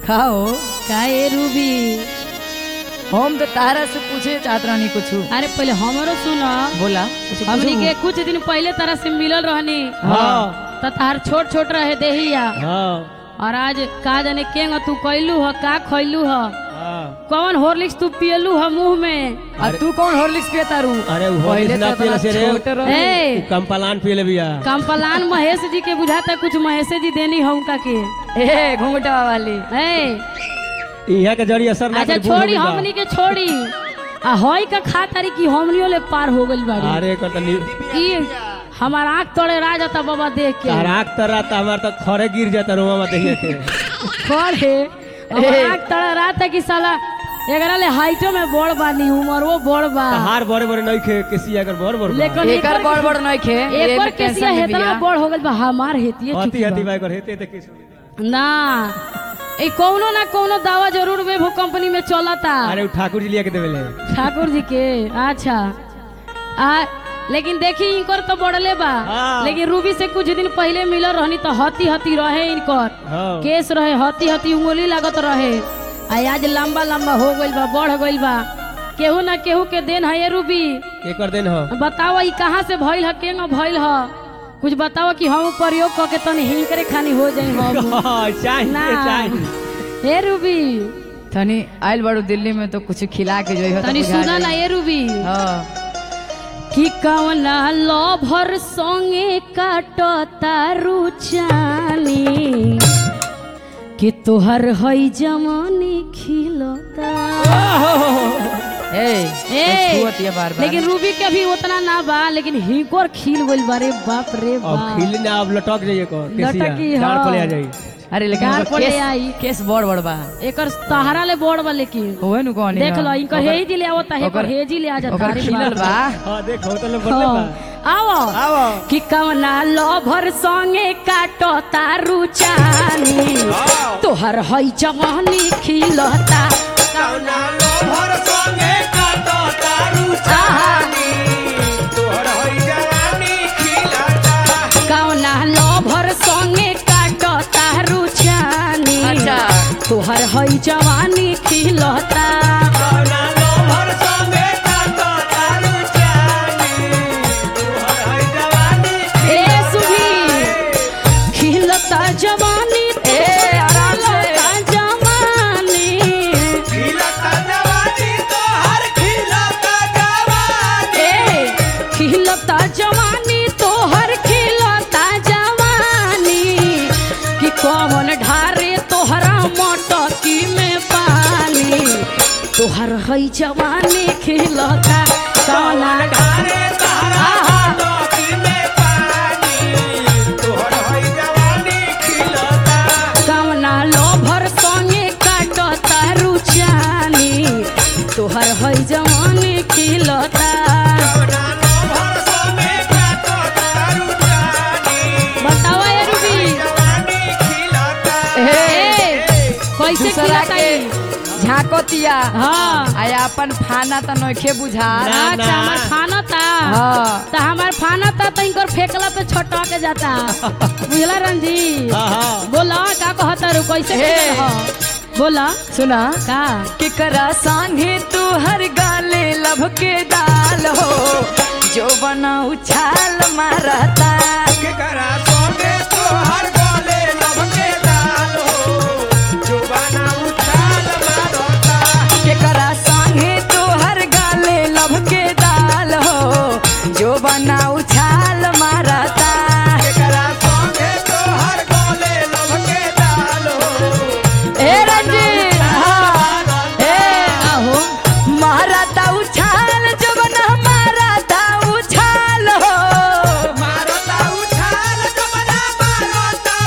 खाओ का ए रूबी हम तो तारा से पूछे चाहत रहनी कुछ अरे पहले हमरो सुना बोला कुछ हमनी पूछू? के कुछ दिन पहले तरह से मिलल रहनी हाँ तो तार छोट छोट रहे देहिया हाँ और आज का जाने केंग तू कैलू ह का खैलू ह हाँ कौन हॉर्लिक्स तू पियलू ह मुंह में आ तू कौन हॉर्लिक्स पिया तारू अरे वो पहले हॉर्लिक्स ना तो पियला से रे। छोटे रहे। ए कम्पलान पियले बिया कंपलान महेश जी के बुझाता कुछ महेश जी देनी हम का के ए घूंघटा वाली ए यहाँ के जड़ी असर ना अच्छा करे, बूढ़ हो छोड़ी गइल बा। हमनी के छोड़ी आ हई का खा तारी की हमनियो ले पार हो गइल बाड़ी अरे कर तनी की हमार आँख तोड़े रा जाता बाबा देख के तार आँख तर रात हमार तो खरे गिर जाता रोमा मत देखिए के कौन है हमार आँख तोड़े रा था कि साला एकरा ले हाइटो में बड़ बानी उमर वो बड़ बा हार बड़े बड़े नहीं खे किसी अगर बड़ बड़ बा। लेकिन एकर बड़ बड़ नहीं खे एक बार केसिया हेतना बड़ हो गइल बा हमार हेतिए हती चुकी हती बा। बाई कर हेते ते किस ना ए कौनो ना कौनो दावा जरूर वेभो कंपनी में चलता अरे उ ठाकुर जी लिया के देवेले ठाकुर जी के अच्छा आ लेकिन देखी इनकर तो बढ़ले बा हाँ। लेकिन रूबी से कुछ दिन पहले मिलल रहनी तो हती हती रहे इनकर हाँ केस रहे हती हती उंगली लागत रहे आ आज लंबा लंबा हो गइल बा बढ़ गइल बा केहू ना केहू के देन है ये रूबी के कर देन हो बताओ ई कहाँ से भइल ह केंग भइल ह कुछ बताओ कि हम प्रयोग क के तनी हिंकरे खानी हो जाई हम हाँ, चाहिए ना चाहिए हे रूबी तनी आइल बाड़ू दिल्ली में तो कुछ खिला के जोई हो तो तनी बुझा सुना ना जाई। ये रूबी हाँ कि कवना लभर संगे काटो तारू चानी कि तोहर हई जमानी खिलता ए ए, ए छुअत ये बार बार लेकिन रूबी के भी उतना ना बा लेकिन हिंकोर खिल गइल बारे बाप रे अब बाप खिल ना अब लटक जाइए को लटकी, केसिया डाल हाँ। पले आ जाई अरे लेकिन गार ओकर पड़े केस आई। केस बड़ बड़ बा एकर तहारा ले बोड़ बा लेकिन होए नु कहनी देख लो इनकर हेई जी ले आवता है ओकर- हेजी ले आ जाता ओकर अरे खिलल बाप बा रे। हाँ देख हो तो बदले बा हाँ, आओ आओ कि कवना लभर संगे काटो तारू चानी तोहर हई जवानी खिलता कौना लोभर संगे काटो तारू चानी, तोहर होई जवानी खिलता कवना लभर संगे काटो तारू चानी अच्छा तोहर हई जवानी खिलता कौना लोभर संगे काटो तारू चानी तोहर होई जवानी ए सुभी खिलता जवानी ए, आराम से। खिलता जवानी खिलता जवानी तोहर खिलता जवानी ए खिलता जवानी तोहर खिलता जवानी कि कौन ढारे तोहरा मटकी में पानी तोहर हई जवानी खिलता कौना ढारे तहरा लोकी में पानी तोहर होई जवानी खिलता कौना लोभर संगे काटता रुचानी तोहर हई जवानी खिलता कौना लोभर संगे काटो तारू चानी बताओ ये रूबी जवानी खिलता ए, कैसे दूसरा खिलता के ई? झाकोतिया हाँ आय अपन खाना त नइखे बुझा ना, अच्छा ना। हमार खाना था हाँ तो हमार खाना था तो इनकर फेंकला पे छोटा के जाता बुझला रंजी हाँ हाँ बोला का कहता रू कैसे हे। खिलल ह? बोला सुना का केकरा संगे तू हर गाले लभ के दाल हो जो बना उछाल मारता के करा सोने तोहर गले लब के दाल हो जुबाना उछाल मारता केकरा संगे तू हर गाले लभ के दाल हो जो बना उछाल मारता के करा सोने तोहर गले लब के दाल हो ए रंजीत हाँ ए आहो मारता उछाल जो बना मारता उछाल हो मारता उछाल जुबाना मारता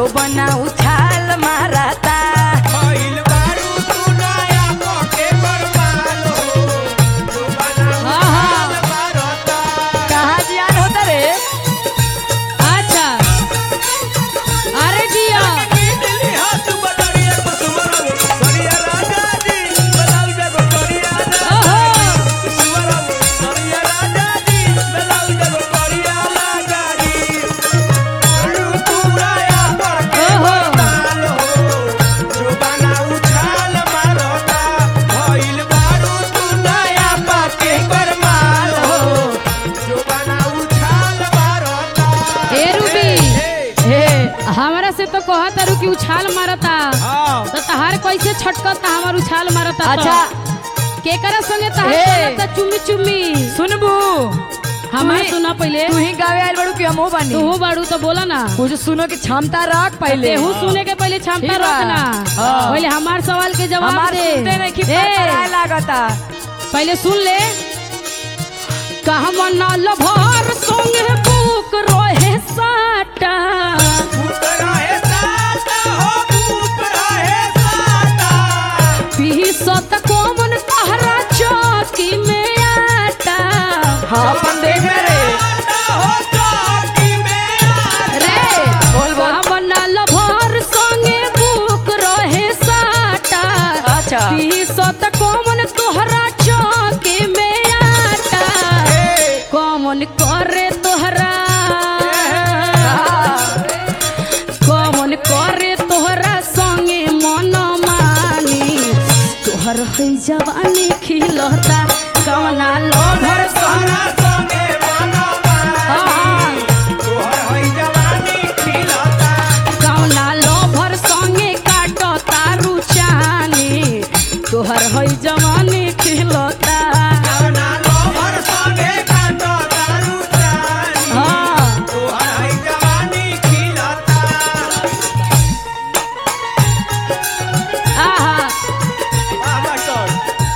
जो बना उछाल मारता भइल बारू तू नया पके बरबाल हो जुबाना हाँ, उछाल मारता कहाँ जियान होता रे अच्छा अरे दिया दिल्ली हाथ बटरिया कुसुमरा सरिया राजा जी बलाउ जगो करिया ओहो कुसुमरा सरिया राजा जी बलाउ जगो करिया लागा जी बारू तू नया पके ओहो बरबाल हो जुबाना उछाल मारता भइल बारू तू नया पके बरबाल हो जुबाना उछाल मारता ए रूबी हे हमारा से तो कहत तारू कि उछाल मारता हां तो तहार कैसे छटकता हमार उछाल मारता तो? अच्छा केकरा संगे तहार ए। चलता चुम्मी चुम्मी सुनबू हमार तू ही- सुना पहले तू ही गावे आयल बड़ू कि हमहू बानी तू बाड़ू तो बोला ना कुछ सुनो की क्षमता रख पहले तेहू सुने के पहले क्षमता ठीक बा। रखना हाँ। पहले हमार सवाल के जवाब हमार दे सुनते नहीं कि ए, पकड़ाए लागता पहले सुन ले कहवा नाल भर संगे बुक रोहे साटा भूत रहे साता हो भूत रहे साता पीसत कोमन तहरा चौकी में आटा हाँ अपन देख रे साता हो चौकी में आ रे बोल बोल कहवा नाल भर संगे बुक रोहे साटा अच्छा पीसत कोमन तोहरा चौकी में आटा कौन करे तोहरा कौन करे तोहरा संगे मन मानी तोहर है जवानी खिलता कौना लोभर सारा संगे मनो हाँ। मानी तोहर होई जवानी खिलता कौना लोभर संगे काटो तारू चानी तोहर है जवानी खिलता कवना लोभर संगे काटो दारू चानी हाँ तोहर होई जवानी खिलता आहा बाबा टोल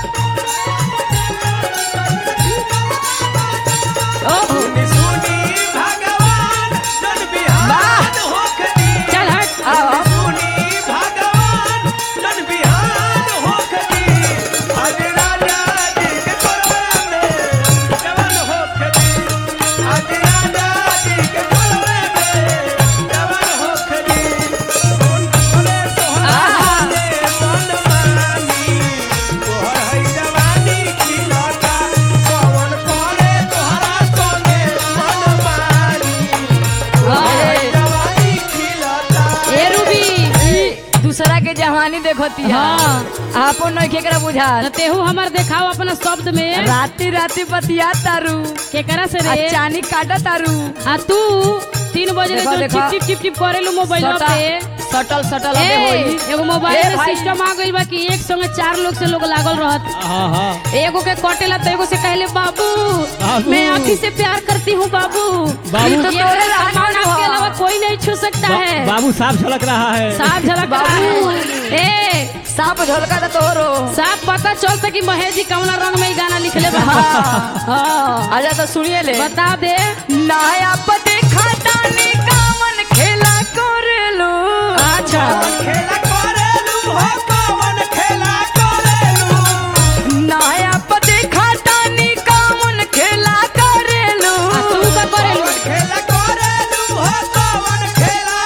ओहो सुनी सुनी भगवान जन बिहान होखदी चल हट आओ। सुनी भगवान जन बिहान होखदी आज राजा जी के कोरवे में जवान होखदी आज राजा जी के कोरवे में जवान होखदी सुन सुने तोहरा दे मन मानी तोहर है जवानी खिलता कौन करे तोहरा संगे मन मानी हाँ। जवानी खिलता ए रूबी दूसरा के जवानी देखती हाँ। आपो नहीं केकरा बुझा न तेहू हमार देखाओ अपना शब्द में राती राती बतिया तारू केकरा से आ रे चानी काटा तारू आ तू तीन बजे देखो, जो देखो। चिप चिप चिप चिप करेलू मोबाइल पे सटल सटल ए, अबे होई एगो मोबाइल ए में भाई। सिस्टम आ गइल बा कि एक संगे चार लोग से लोग लागल रहत एगो के कटेला तो एगो से कहले बाबू बाबू। मैं आँखी से प्यार करती हूँ बाबू बाबू। ये तो तोरे सामान सामान आपके हुआ। अलावा कोई नहीं छू सकता है बाबू साफ झलक रहा है साफ झलक रहा है ए साप झोलका तो तोरो साफ पता चलता कि महेश जी कौना रंग में ई गाना लिखले बा हाँ। हाँ आजा तो सुनिए ले बता दे नया पते खाटानी कामन खेला करेलो अच्छा खेला करेलू हो कौन खेला करेलू नया पते खाटानी कामन खेला करेलो आ तू का करेलू कौन खेला करेलू हो कौन खेला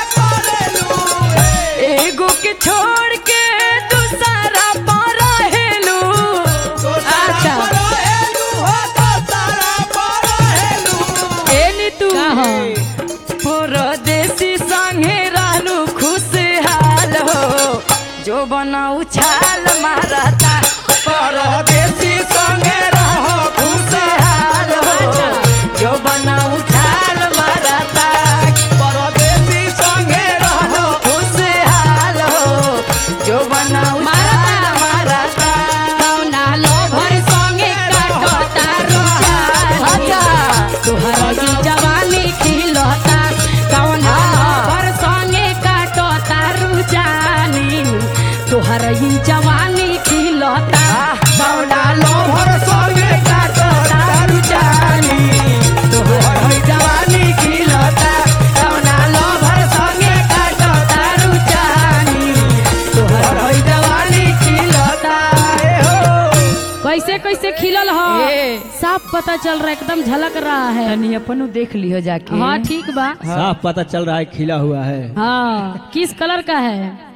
करेलू एगो के छोड़ के दूसरा पर रहेलो तो अच्छा। सारा परहेलू हो तो सारा परहेलू ए नीतू का हो? परदेसी संगे रहलू खुशहाल हो जो बना उछाल मारता परदेसी संगे रहो खुशहाल हो जो बना उछाल मारता परदेसी संगे रहो खुशहाल हो जो बना उछाल मारता कौना लोभर संगे काटता रुचानी अच्छा तोहर ई जवानी खिलता कौना लोभर संगे काटता रुचानी तोहर ई जवानी कैसे खिलल ह ए। साफ पता चल रहा है एकदम झलक रहा है तनी अपनो देख लियो जाके हाँ ठीक बा साफ पता चल रहा है खिला हुआ है हाँ किस कलर का है